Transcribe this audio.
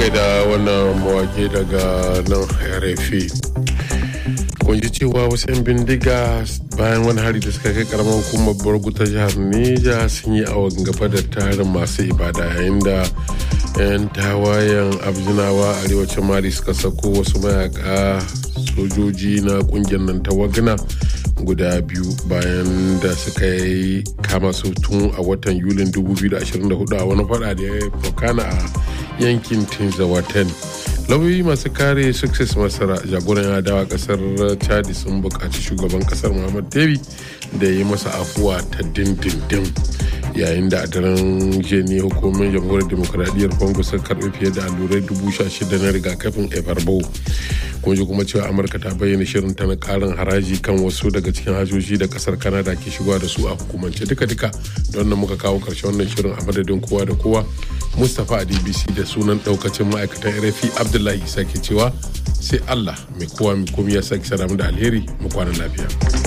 gaida wannan mawake daga nan rfi kun ji cewa wasu 'yan bindiga bayan wani hari da suka kai karamar hukumar borgu ta jihar neja sun yi awon gaba da tarin masu ibada yayin da 'yan tawayen abjinawa arewacin mali suka sako wasu mayaka sojoji na kungiyar nan ta wagna guda biyu bayan da suka yi kama su tun a watan yulin 2024 a wani fada da ya fokana a yankin tinzawaten lauyoyi masu kare success masara jagoran adawa kasar chadi sun buƙaci shugaban kasar muhammad debi da ya yi masa afuwa ta dindindin yayin da a daren jeni hukumar jamhuriyar demokuraɗiyyar congo sun karɓi fiye da allurai dubu sha shida na rigakafin ebarbo kun ji kuma cewa amurka ta bayyana shirin ta na karin haraji kan wasu daga cikin hajoji da kasar canada ke shigowa da su a hukumance duka-duka don nan muka kawo karshen wannan shirin a madadin kowa da kowa mustapha a dbc da sunan daukacin ma'aikatan rfi abdullahi sake cewa sai allah mai kowa mai komi ya sake sadamu da alheri mu kwana lafiya.